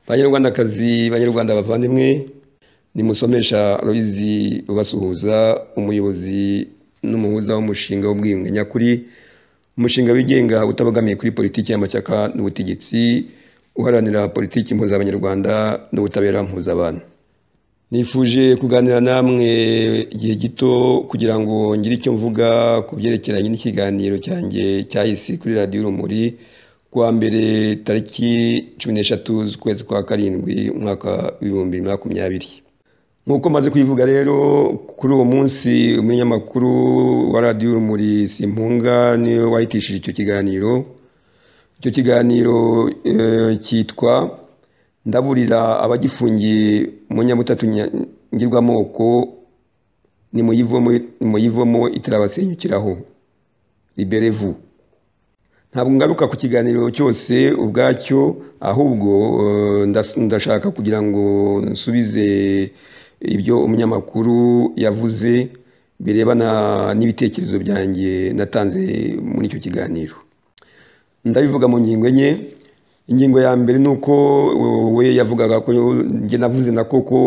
banyarwandakazi banyarwanda bavandimwe nimusomesha rubizi ubasuhuza umuyobozi n'umuhuza w'umushinga w'ubwiyunge nyakuri umushinga wigenga utabogamiye kuri politiki y'amashyaka n'ubutegetsi uharanira politiki mpuzabanyarwanda n'ubutabera mpuzabana nifuje kuganira namwe igihe gito kugira ngo ngire icyo mvuga ku byerekeranye n'ikiganiro cyanjye cyahise kuri radiyo urumuri kuwa mbere tariki cumi n'eshatu z'ukwezi kwa karindwi umwaka w'ibihumbi bibiri na makumyabiri nk'uko maze kuyivuga rero kuri uwo munsi umunyamakuru wa radiyo urumuri simpunga niwe wahitishije icyo kiganiro icyo kiganiro cyitwa ndaburira abagifungiye mu nyabutatu ngirwamoko nimuyivomo itarabasenyukiraho liberevu ntabwo ngaruka ku kiganiro cyose ubwacyo ahubwo ndashaka kugira ngo nsubize ibyo umunyamakuru yavuze birebana n'ibitekerezo byanjye natanze muri icyo kiganiro ndabivuga mu ngingo enye ingingo ya mbere ni uko we yavugaga ko njye navuze na koko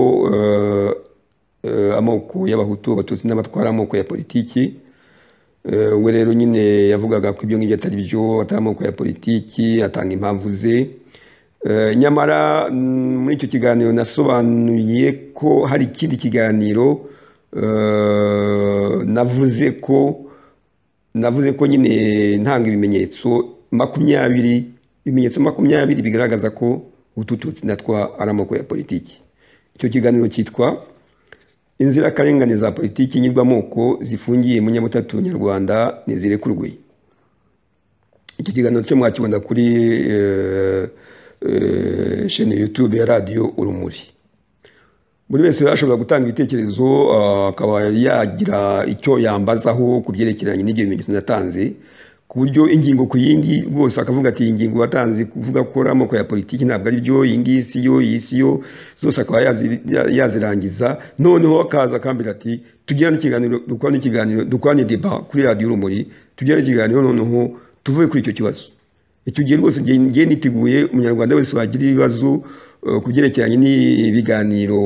amoko y'abahutu abatutsi n'abatwara amoko ya politiki we rero nyine yavugaga ko ibyo ngibyo atari byo atari amoko ya politiki atanga impamvu ze nyamara muri icyo kiganiro nasobanuye ko hari ikindi kiganiro navuze ko navuze ko nyine ntanga ibimenyetso makumyabiri ibimenyetso makumyabiri bigaragaza ko utututsi natwa ari amoko ya politiki icyo kiganiro cyitwa inzirakarengane za politiki nyirwamoko zifungiye mu nyabutatu nyarwanda ntizirekurwe icyo kiganiro cyo mwakibona kuri sheni yutube ya radiyo urumuri buri wese ashobora gutanga ibitekerezo akaba yagira icyo yambazaho ku byerekeranye n'ibyo bimenyetso natanze ku buryo ingingo ku yindi rwose akavuga ati iyi ngingo watanze kuvuga ko ari amoko ya politiki ntabwo ari byo iyi ngiyi si yo iyi si yo zose akaba yazirangiza noneho akaza akambwira ati tugirane ikiganiro dukorane ikiganiro dukorane deba kuri radiyo urumuri tugirane ikiganiro noneho tuvuge kuri icyo kibazo icyo gihe rwose ngiye niteguye umunyarwanda wese wagira ibibazo ku byerekeranye n'ibiganiro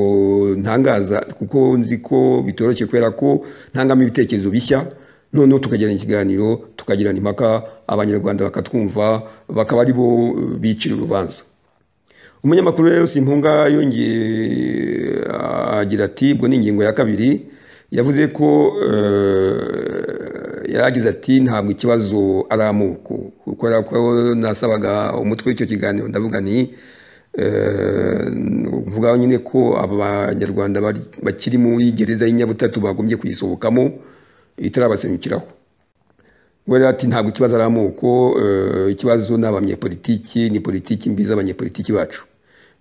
ntangaza kuko nzi ko bitoroshye kubera ko ntangamo ibitekerezo bishya noneho tukagirana ikiganiro tukagirana impaka abanyarwanda bakatwumva bakaba ari bo bicira urubanza umunyamakuru rero simpunga yongeye agira ati ubwo ni ingingo ya kabiri yavuze ko yaragize ati ntabwo ikibazo ari amoko kubera ko nasabaga umutwe w'icyo kiganiro ndavuga ni mvuga nyine ko abanyarwanda bakiri muri gereza y'inyabutatu bagombye kuyisohokamo itarabasenyukiraho rero ati ntabwo ikibazo ari amoko ikibazo ni abanyepolitiki ni politiki mbi z'abanyepolitiki bacu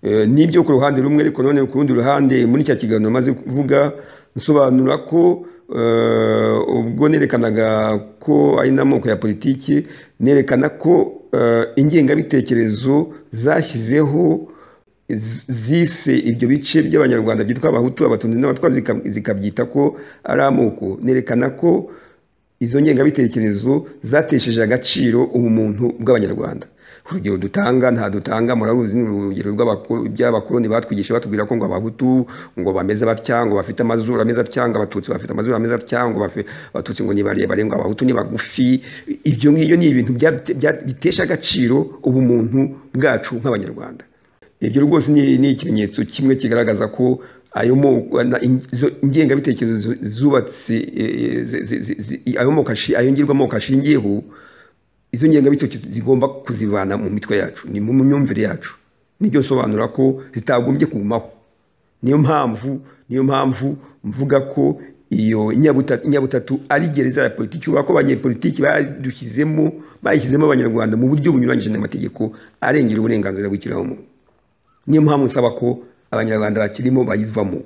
n'ibyo ku ruhande rumwe ariko none ku rundi ruhande muri cya kiganiro maze kuvuga nsobanura ko ubwo nerekanaga ko ari n'amoko ya politiki nerekana ko ingengabitekerezo zashyizeho zise ibyo bice by'abanyarwanda byitwa abahutu abatutsi n'abatwa zikabyita ko ari amoko nerekana ko izo ngengabitekerezo zatesheje agaciro ubumuntu bw'abanyarwanda urugero dutanga nta dutanga muraruzi ni urugero by'abakoloni batwigisha batubwira ko ngo abahutu ngo bameze batya ngo bafite amazuru ameze atya ngo abatutsi bafite amazuru ameze atya ngo abatutsi ngo ni barebare ngo abahutu ni bagufi ibyo ngibyo ni ibintu bitesha agaciro ubumuntu bwacu nk'abanyarwanda ibyo rwose ni ikimenyetso kimwe kigaragaza ko ayo moko ingengabitekerezo zubatse ayo ngirwamoko ashingiyeho izo ngengabitekerezo zigomba kuzivana mu mitwe yacu ni mu myumvire yacu nibyo bisobanura ko zitagombye kugumaho niyo mpamvu niyo mpamvu mvuga ko iyo nyabutatu ari gereza ya politiki ubona ko abanyepolitiki badushyizemo bayishyizemo abanyarwanda mu buryo bunyuranyije n'amategeko arengera uburenganzira bw'ikiremwamuntu niyo mpamvu nsaba ko abanyarwanda bakirimo bayivamo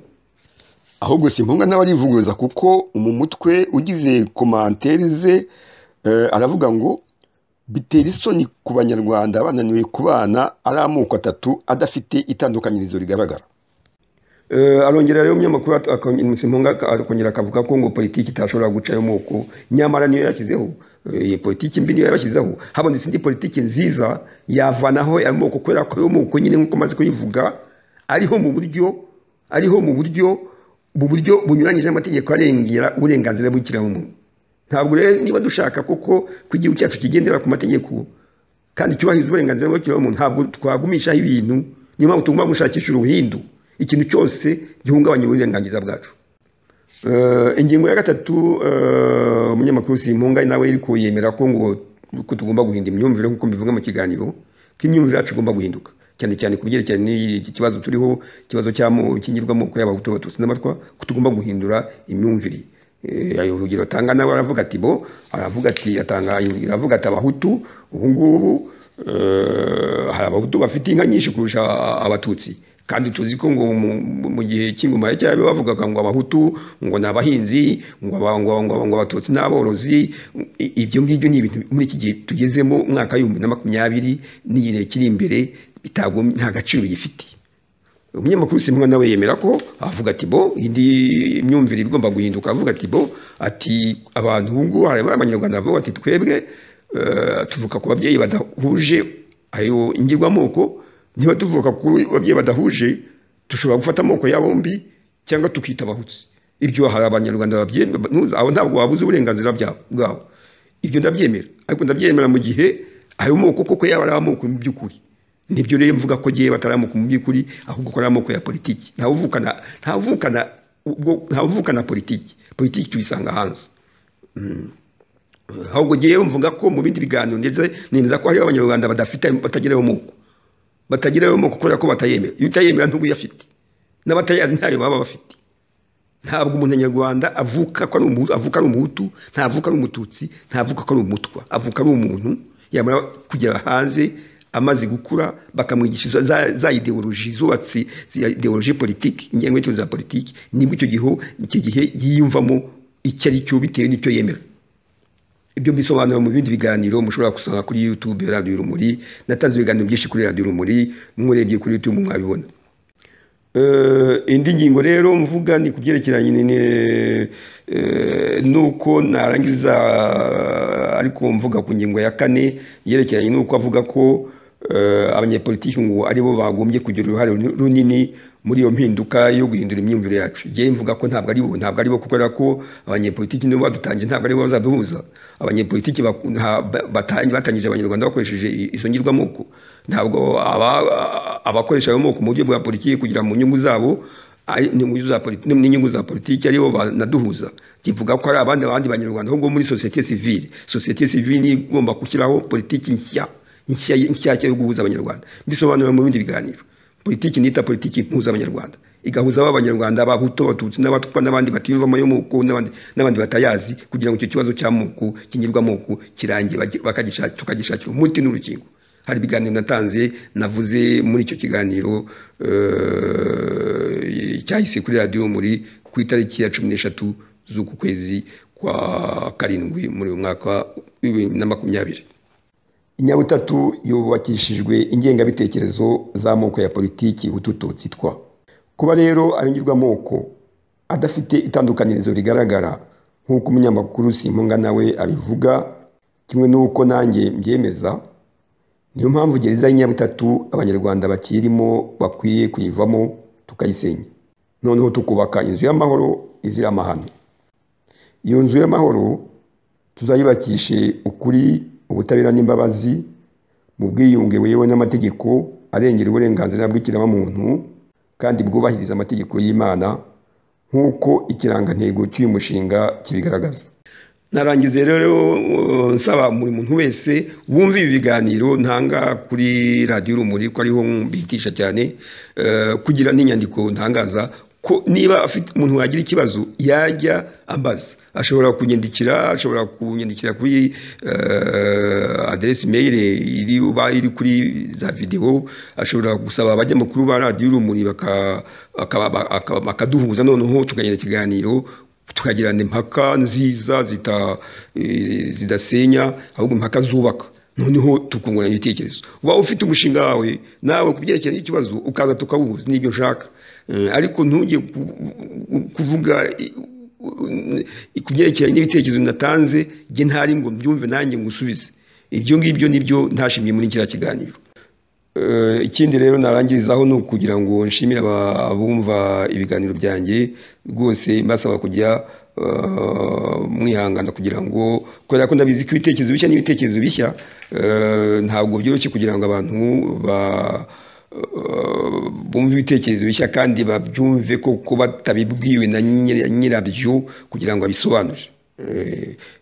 ahubwo si impunga n'abarivuguruza kuko mu mutwe ugize komantere ze aravuga ngo bitera isoni ku banyarwanda bananiwe kubana ari amoko atatu adafite itandukanyirizo rigaragara arongera rero umunyamakuru akongera akavuga ko ngo politiki itashobora guca ayo moko nyamara niyo yashyizeho iyi politiki mbi niyo yabashyizeho habonetse indi politiki nziza yavanaho ayo moko kubera ko ayo moko nyine nk'uko maze kuyivuga ariho mu buryo ariho mu buryo mu buryo bunyuranyije n'amategeko arengera uburenganzira bw'ikiremwamuntu ntabwo rero niba dushaka koko ko igihugu cyacu kigendera ku mategeko kandi cyubahiriza uburenganzira bw'ikiremwamuntu ntabwo twagumishaho ibintu niyo mpamvu tugomba gushakisha uruhindu ikintu cyose gihungabanya uburenganzira bwacu ingingo ya gatatu umunyamakuru Simpunga nawe iri kuyemera ko ngo ko tugomba guhinda imyumvire nk'uko mbivuga mu kiganiro ko imyumvire yacu igomba guhinduka cyane cyane ku byerekeranye n'iki kibazo turiho ikibazo cy'ingirwamoko y'abahutu abatutsi n'abatwa ko tugomba guhindura imyumvire urugero atanga nawe aravuga ati bo aravuga ati atanga aravuga ati abahutu ubu ngubu hari abahutu bafite inka nyinshi kurusha abatutsi kandi tuzi ko ngo mu gihe cy'ingoma ya cyabo bavugaga ngo abahutu ngo ni abahinzi ngo abatutsi ni aborozi ibyo ngibyo ni ibintu muri iki gihe tugezemo umwaka w'ibihumbi na makumyabiri n'iyi gihe kiri imbere nta gaciro gifite umunyamakuru simba nawe yemera ko avuga ati bo indi myumvire igomba guhinduka avuga ati bo ati abantu ubu ngubu hari abanyarwanda bavuga ati twebwe tuvuka ku babyeyi badahuje ayo ingirwamoko niba tuvuka ku babyeyi badahuje dushobora gufata amoko y'abombi cyangwa tukita abahutsi ibyo hari abanyarwanda babyemewe aho ntabwo wabuze uburenganzira bwabo ibyo ndabyemera ariko ndabyemera mu gihe ayo moko koko yaba ari amoko mu by'ukuri nibyo rero mvuga ko gihe batari amoko mu by'ukuri ahubwo ko ari amoko ya politiki ntawuvukana ntawuvukana ntawuvukana politiki politiki tuyisanga hanze ahubwo gihe mvuga ko mu bindi biganiro ndetse nemeza ko hariho abanyarwanda badafite batagira ayo moko batagira ayo moko kubera ko batayemera iyo utayemera ntuba uyafite n'abatayazi ntayo baba bafite ntabwo umuntu nyarwanda avuka ko ari umuhutu ntavuka ari umututsi ntavuka ko ari umutwa avuka ari umuntu yamara kugera hanze amaze gukura bakamwigisha za, za ideoloji zubatse ideoloji politiki ingengabitekerezo za politiki nibwo icyo gihe icyo gihe yiyumvamo icyo ari cyo bitewe n'icyo yemera ibyo mbisobanura mu bindi biganiro mushobora gusanga kuri YouTube Radio Rumuri natanze ibiganiro byinshi kuri Radio Rumuri murebye kuri YouTube mwabibona indi ngingo rero mvuga ni ku byerekeranye n'uko narangiza ariko mvuga ku ngingo ya kane yerekeranye n'uko avuga ko abanyepolitiki ngo aribo bagombye kugira uruhare runini muri iyo mpinduka yo guhindura imyumvire yacu njyewe mvuga ko ntabwo ari bo ntabwo ari bo kubera ko abanyepolitiki nibo badutangiye ntabwo ari bo bazaduhuza abanyepolitiki batangije abanyarwanda bakoresheje izo ngirwamoko ntabwo abakoresha ayo moko mu buryo bwa politiki kugira mu nyungu zabo n'inyungu za politiki aribo banaduhuza kivuga ko hari abandi abandi banyarwanda ahubwo muri sosiyete sivile sosiyete sivile niyo igomba gushyiraho politiki nshya inshyashya yo guhuza abanyarwanda mbisobanura mu bindi biganiro politiki nita politiki impuza abanyarwanda igahuza ab'abanyarwanda abahutu abatutsi n'abatwa n'abandi batiyumvamo yo moko n'abandi batayazi kugira ngo icyo kibazo cy'amoko kingirwamoko kirangiye tukagishakira umuti n'urukingo hari ibiganiro natanze navuze muri icyo kiganiro cyahise kuri radiyo muri ku itariki ya cumi n'eshatu z'uku kwezi kwa karindwi muri uyu mwaka w'ibihumbi na makumyabiri inyabutatu yubakishijwe ingengabitekerezo z'amoko ya politiki ututu tsitwa kuba rero ayongirwamoko adafite itandukanirizo rigaragara nk'uko umunyamakuru simpunga nawe abivuga kimwe n'uko nanjye mbyemeza niyo mpamvu gereza y'inyabutatu abanyarwanda bakirimo bakwiye kuyivamo tukayisenya noneho tukubaka inzu y'amahoro izira amahano iyo nzu y'amahoro tuzayubakishe ukuri ubutabera n'imbabazi mu bwiyunge buyobowe n'amategeko arengera uburenganzira bw'ikiremwamuntu kandi bwubahiriza amategeko y'imana nk'uko ikirangantego cy'uyu mushinga kibigaragaza narangiza rero nsaba buri muntu wese wumva ibi biganiro ntanga kuri radiyo urumuri ko ariho mbitisha cyane kugira n'inyandiko ntangaza ko niba afite umuntu wagira ikibazo yajya ambaza ashobora kunyandikira ashobora kunyandikira kuri aderesi meyire iri uba iri kuri za videwo ashobora gusaba abanyamakuru ba radiyo urumuri bakaduhuza noneho tukagira ikiganiro tukagirana impaka nziza zidasenya ahubwo impaka zubaka noneho tukungurana ibitekerezo uba ufite umushinga wawe nawe ku byerekeranye n'ikibazo ukaza tukawuhuza n'ibyo ushaka ariko ntujye kuvuga ku byerekeranye n'ibitekerezo natanze njye ntari ngo mbyumve nanjye ngusubize ibyo ngibyo nibyo ntashimye muri kiriya kiganiro ikindi rero narangirizaho ni ukugira ngo nshimire abumva ibiganiro byanjye rwose mbasaba kujya mwihangana kugira ngo kubera ko ndabizi ko ibitekerezo bishya n'ibitekerezo bishya ntabwo byoroshye kugira ngo abantu ba bumve ibitekerezo bishya kandi babyumve koko batabibwiwe na nyirabyo kugira ngo abisobanure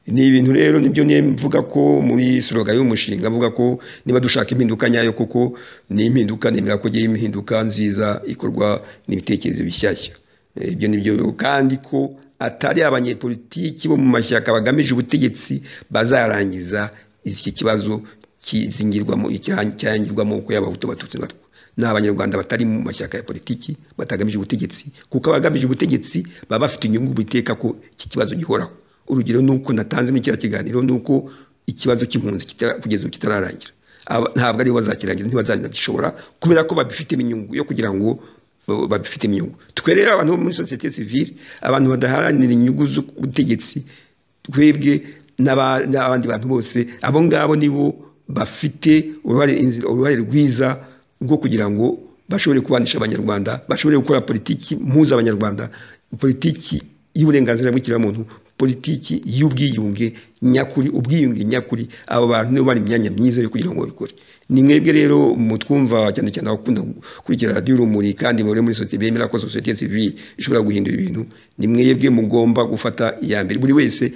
ni ibintu rero nibyo mvuga ko muri soroga y'umushinga mvuga ko niba dushaka impinduka nyayo kuko ni impinduka nemera ko igiye impinduka nziza ikorwa n'ibitekerezo bishyashya ibyo ni byo kandi ko atari abanyepolitiki bo mu mashyaka bagamije ubutegetsi bazarangiza iki kibazo kizingirwamo cyangirwamo uko yaba abahutu abatutsi batwo ni abanyarwanda batari mu mashyaka ya politiki batagamije ubutegetsi kuko abagamije ubutegetsi baba bafite inyungu biteka ko iki kibazo gihoraho urugero ni uko natanze muri kiriya kiganiro ni uko ikibazo cy'impunzi kugeza ubu kitararangira ntabwo aribo bazakirangira ntibazanabishobora kubera ko babifitemo inyungu yo kugira ngo babifitemo inyungu twe rero abantu bo muri sosiyete sivile abantu badaharanira inyungu z'ubutegetsi twebwe n'abandi bantu bose abo ngabo nibo bafite uruhare rwiza rwo kugira ngo bashobore kubanisha abanyarwanda bashobore gukora politiki mpuzabanyarwanda politiki y'uburenganzira bw'ikiremwamuntu politiki y'ubwiyunge nyakuri ubwiyunge nyakuri abo bantu nibo bari imyanya myiza yo kugira ngo babikore ni mwebwe rero mutwumva cyane cyane abakunda gukurikira radiyo urumuri kandi muri muri sosiyete bemera ko sosiyete sivile ishobora guhindura ibintu ni mwebwe mugomba gufata iya mbere buri wese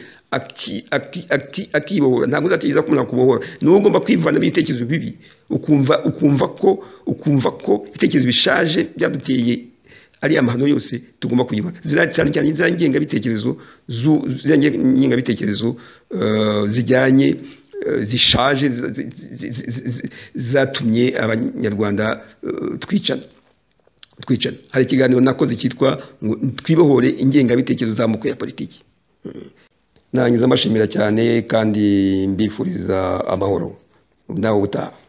akibohora ntabwo uzategereza ko umuntu akubohora ni wowe ugomba kwivana ibitekerezo bibi ukumva ukumva ko ukumva ko ibitekerezo bishaje byaduteye ariya mahano yose tugomba kuyibona cyane cyane za ngengabitekerezo ngengabitekerezo zijyanye zishaje zatumye abanyarwanda twicana twicana hari ikiganiro nakoze cyitwa ngo twibohore ingengabitekerezo z'amoko ya politiki narangiza mbashimira cyane kandi mbifuriza amahoro nawe utaha